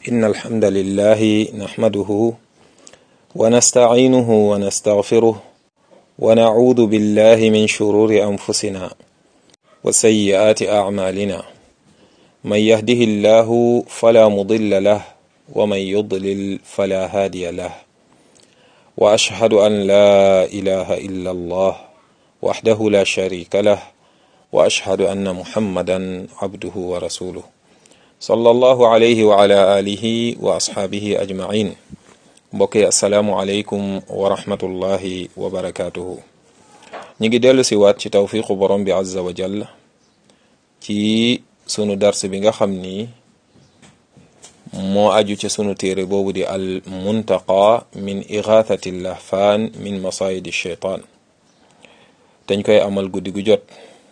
إن الحمد لله نحمده ونستعينه ونستغفره ونعوذ بالله من شرور أنفسنا وسيئات أعمالنا من يهده الله فلا مضل له ومن يضلل فلا هادي له وأشهد أن لا إله إلا الله وحده لا شريك له وأشهد أن محمدا عبده ورسوله صلى الله عليه وعلى آله وأصحابه أجمعين mbokk asalaamu aleykum wa rahmatullahi wa barakaatuhu ñi ngi dellu si waat ci tawfiqu borom bi azza wa jall ci sunu dars bi nga xam ni moo aju ci sunu téere boobu di al muntaqa min igathati lahfaan min masayidi sheytaan dañ koy amal guddi gu jot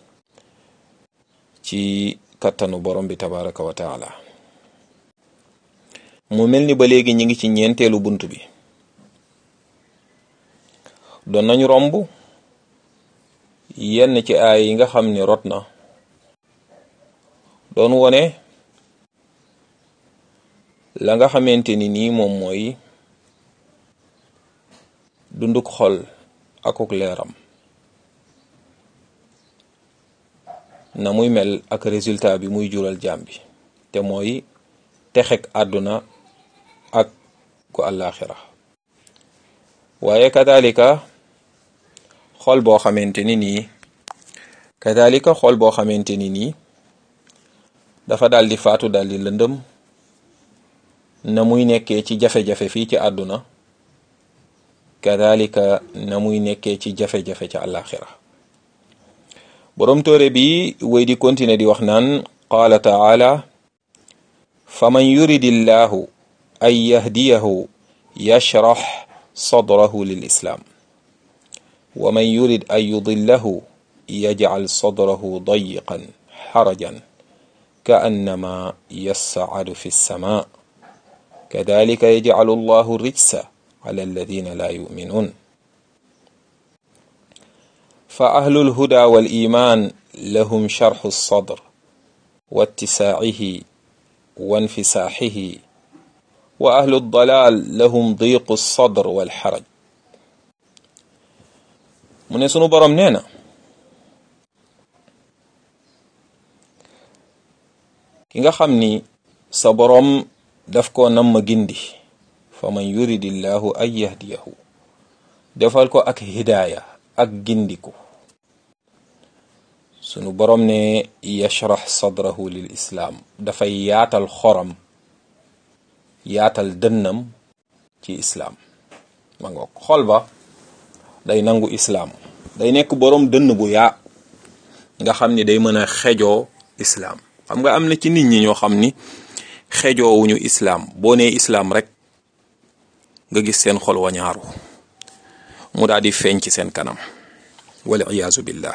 ci kattanu borom bi tabaraka wa taala mu mel ni ba léegi ñi ngi ci ñeenteelu bunt bi doon nañu romb yenn ci aay yi nga xam ni rot na doon wone la nga xamante ni nii moom mooy dunduk xol akuk leeram na muy mel ak résultat bi muy jural jaam bi te mooy texek àdduna ak ku àllaaxira waaye kadalika xol boo xamante ni nii kadalika xol boo xamante ni nii dafa daal di faatu daal di lëndëm na muy nekkee ci jafe-jafe fii ci àdduna kadalika na muy nekkee ci jafe-jafe ci àllaaxira boroom tóore bi wéy di continuer di wax naan qaala taala faman yuridi llahu an yahdiyahu yashrax sadrahu lil islaam wa man yurid an yudillahu yajcal sadrahu dayiqan xarajan ka annama yascadu fi lsama kadalika yajcalu llahu rijsa ala alladina la yuminuun fa ahlu lhuda wal iman lahum sharxu sadr wa ittisaacihi wa infisaaxihi wa ahlu dalaal lahum diiqu sadr wal xaraj mu ne sunu boroom nee na ki nga xam ni sa boroom daf ko nam ma gindi fa man yuridillahu an yahdiyahu defal ko ak hidaaya ak gindiku sunu boroom ne yashrax sadrahu lil islaam dafay yaatal xoram yaatal dënnam ci islaam ma ngoog xol ba day nangu islaam day nekk boroom dënn bu yaa nga xam ni day mën a xejoo islaam xam nga am na ci nit ñi ñoo xam ni xejoowuñu islaam boo nee islaam rek nga gis seen xol wañaaru mu daal di feeñ ci seen kanam wal iyaazu billah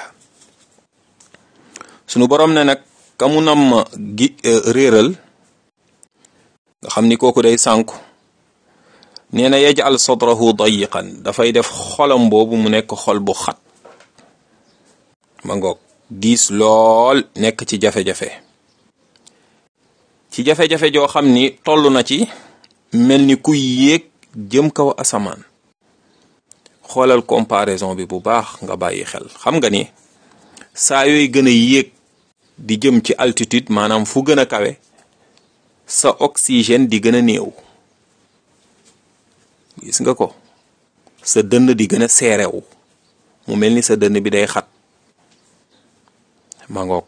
sunu boroom ne nag ka mu nam gi réeral nga xam ni kooku day sànku nee na yajal sadrahu dayiqan dafay def xolam boobu mu nekk xol bu xat ma ngoog diis lool nekk ci jafe-jafe ci jafe-jafe joo xam ni toll na ci mel ni kuy yéeg jëm kaw asamaan xoolal comparaison bi bu baax nga bàyyi xel xam nga ni saa yooy gën a yéeg di jëm ci altitude maanaam fu gën a kawe sa oxygène di gën a néew gis nga ko sa dënn di gën a seerewu mu mel ni sa dënn bi day xat ma ngoog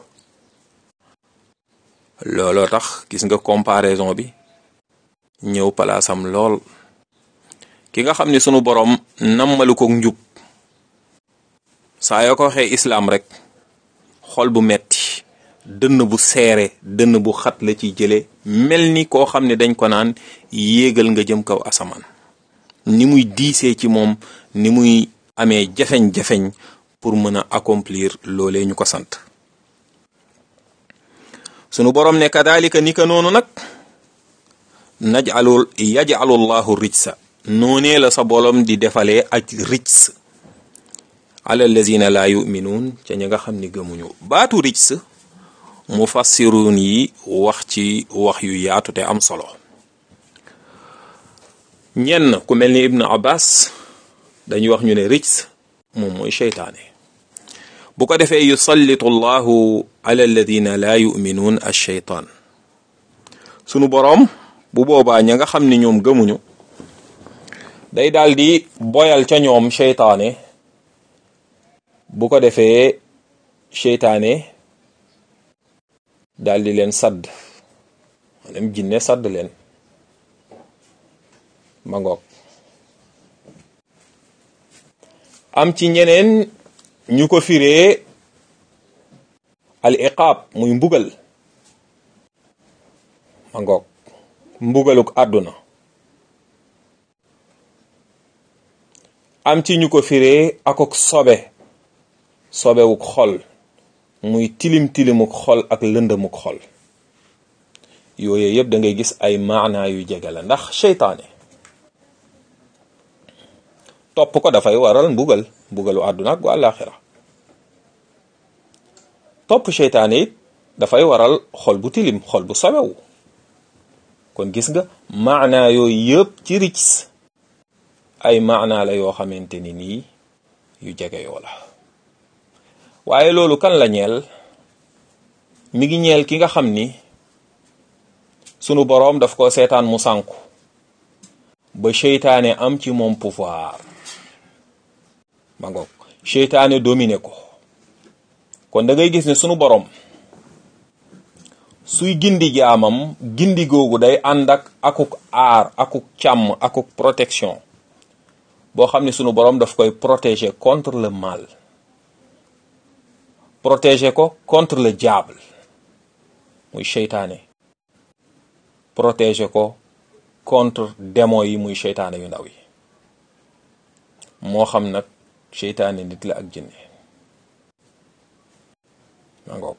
looloo tax gis nga comparaison bi ñëw palaasam lool ki nga xam ni sunu boroom nammalu ko njub saa yoo ko waxee islaam rek xol bu metti dënn bu seere dënn bu xat la ci jële mel ni koo xam ne dañ ko naan yéegal nga jëm kaw asamaan ni muy diisee ci moom ni muy amee jafeñ-jafeñ pour mën a accomplir loolee ñu ko sant sunu boroom ne kadalika ni ka noonu nag najalul yajalu llahu rijsa noonee la sa bolom di defalee ak rijs ala allazina la yuminuun ca ñi nga xam ni gëmuñu baatu rijs mufassirun yi wax ci wax yu yaatu te am solo ñenn ku mel ni ibnu abbas dañuy wax ñu ne rijs moom mooy seytaane bu ko defee yusallitu allahu ala alladina laa yuminuun alcheytaan sunu boroom bu boobaa ña nga xam ni ñoom gëmuñu day daal di boyal ca ñoom seytaane bu ko defee seytaane daal di leen sadd maanaam jinne sadd leen ma ngoog am ci ñeneen ñu ko firee al iqaab muy mbugal ma ngoog mbugaluk àdduna am ci ñu ko firee akok sobe sobewuk xol muy tilim tilimuk xol ak lëndëmuk xol yooyu yëpp da ngay gis ay maanaa yu jege la ndax seytaane topp ko dafay waral mbugal mbugalu àdduna ak gu àllaaxira topp seytaane it dafay waral xol bu tilim xol bu sobewu kon gis nga maanaa yooyu yëpp ci rics ay maanaa la yoo xamante ni nii yu jege yoo la waaye loolu kan la ñeel mi ngi ñeel ki nga xam ni sunu boroom daf ko seetaan mu sànku ba seytaane am ci moom pouvoir ma ngoog seytaane dominé ko kon da ngay gis ne sunu boroom suy gindi jaamam gindi googu day ànd ak akuk aar akuk càmm akuk protection boo xam ne sunu boroom daf koy protéger contre le mal protéger ko contre le diable muy seytaane protéger ko contre démon yi muy seytaane yu ndaw yi moo xam nag seytaane nit la ak jinne ma ngoog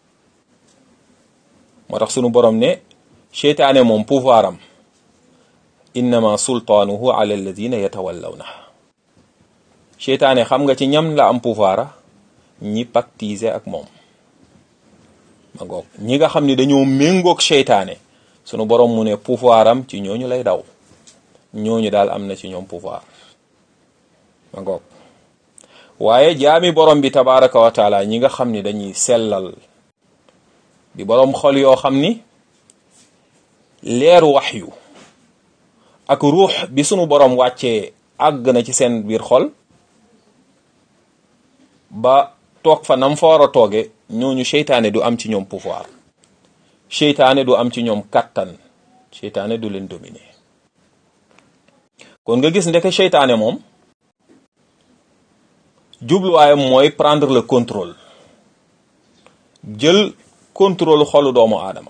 moo tax sunu borom ne seytaane moom pouvoir am innama sultaanuhu ala alladina yatawallawna seytaane xam nga ci ñam la am pouvoir ñi pactiser ak moom ma ngoog ñi nga xam ni dañoo méngoog seytaane sunu borom mu ne pouvoir am ci ñooñu lay daw ñooñu daal am na ci ñoom pouvoir ma ngoog waaye jaami borom bi tabaraka wa taala ñi nga xam ni dañuy sellal di borom xol yoo xam ni leeru waxyu ak ruux bi sunu borom wàccee àgg na ci seen biir xol ba toog fa nam fa war a tooge ñooñu seytaane du am ci ñoom pouvoir seytaane du am ci ñoom kàttan seytaane du leen dominer kon nga gis ndeke seytaane moom jubluwaayam mooy prendre le contrôle jël contrôle xolu doomu aadama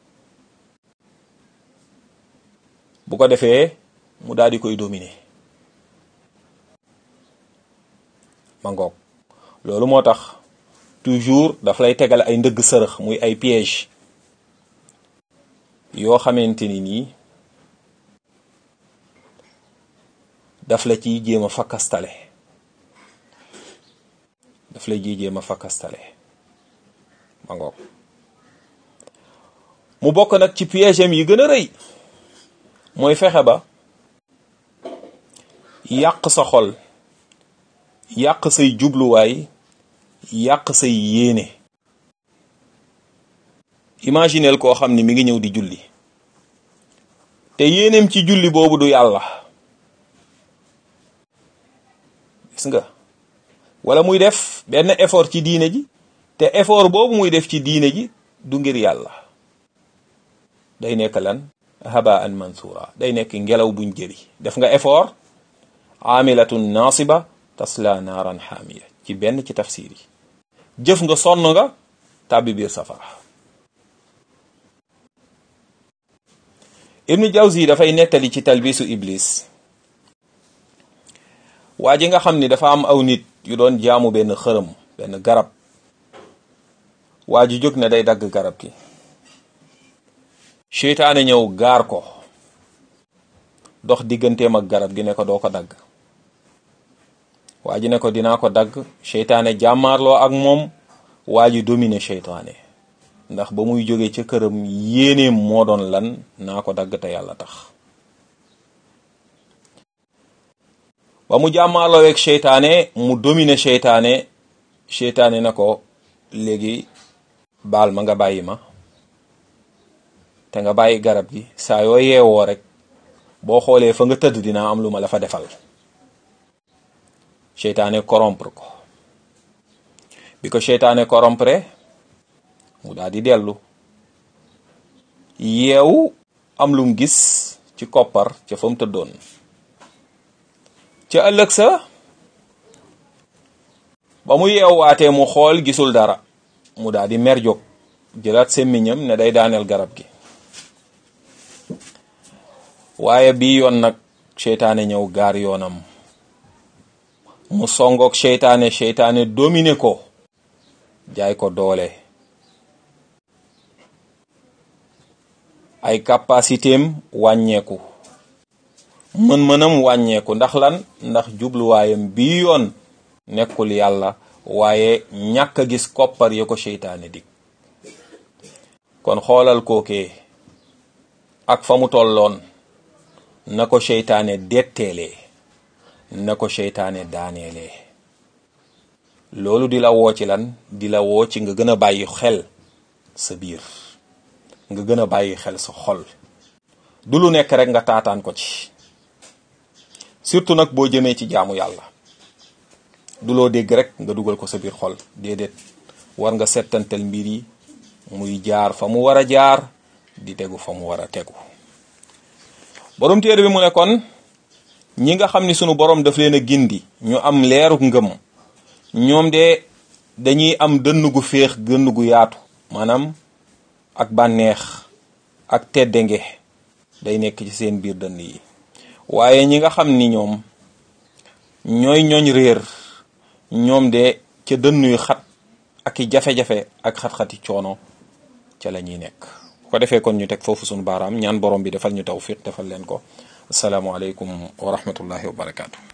bu ko defee mu daal di koy dominer ma ngoog loolu moo tax toujours daf lay tegal ay ndëgg sërëx muy ay piège yoo xamante ni nii daf la ciy jéem a fakkastale daf lay ciy jéem a fakkastale ma ngoog mu bokk nag ci piège am yi gën a rëy mooy fexe ba yàq sa xol yàq say jubluwaay yàq say yéene imagineel koo xam ni mi ngi ñëw di julli te yéeneem ci julli boobu du yàlla gis nga wala muy def benn effort ci diine ji te effort boobu muy def ci diine ji du ngir yàlla day nekk lan habaan mansura day nekk ngelaw buñ jëri def nga effort amilatun nasiba tasla naaran xaamiya ci benn ci tafsir yi jëf nga sonn nga tàbbi biir safara ibnu jawzi dafay nettali ci talbisu iblis waa ji nga xam ni dafa am aw nit yu doon jaamu benn xërëm benn garab waa ji jóg ne day dagg garab gi seytaane ñëw gaar ko dox digganteem ak garab gi ne ko doo ko dagg waa ji ne ko dinaa ko dagg seytaane jàmmaarloo ak moom waa ji domine seytaane ndax ba muy jóge ca këram yéeneem moo doon lan naa ko dagg te yàlla tax ba mu jàmmaalooweeg seytaane mu dominer seytaane seytaane na ko léegi baal ma nga bàyyi ma te nga bàyyi garab gi saa yoo yeewoo rek boo xoolee fa nga tëdd dinaa am lu ma la fa defal seytaane corrompre ko bi ko seytaane corrompre mu daal di dellu yeewu am lum gis ci koppar ca fa mu tëddoon ca ëllëg sa ba mu yeewwaatee mu xool gisul dara mu daal di mer jóg jëlaat semmiñam ne day daaneel garab gi waaye bii yoon nag seytaane ñëw gaar yoonam mu songoog seytaane seytaane domine ko jaay ko doole ay capacitéem wàññeeku mën-mënam wàññeeku ndax lan ndax jubluwaayam bii yoon nekkul yàlla waaye ñàkk a gis koppar ya ko seytaane dig kon xoolal kookee ak fa mu tolloon na ko seytaane detteelee na ko seytaane daaneelee loolu di la woo ci lan di la woo ci nga gën a bàyyi xel sa biir nga gën a bàyyi xel sa xol du lu nekk rek nga taataan ko ci surtout nag boo jëmee ci jaamu yàlla du loo dégg rek nga dugal ko sa biir xol déedéet war nga settantal mbir yi muy jaar fa mu war a jaar di tegu fa mu war a tegu borom téere bi mu ne kon ñi nga xam ni sunu borom daf leen a gindi ñu am leeruk ngëm ñoom de dañuy am dënn gu féex dënn gu yaatu maanaam ak bànneex ak teddange day nekk ci seen biir dënn yi waaye ñi nga xam ni ñoom ñooy ñooñ réer ñoom de ca dënn yu xat ak i jafe-jafe ak xat-xati coono ca la ñuy nekk bu ko defee kon ñu teg foofu sunu baaraam ñaan borom bi defal ñu tawfiq defal leen ko asalaamaaleykum wa rahmatullahi wa barakaatu.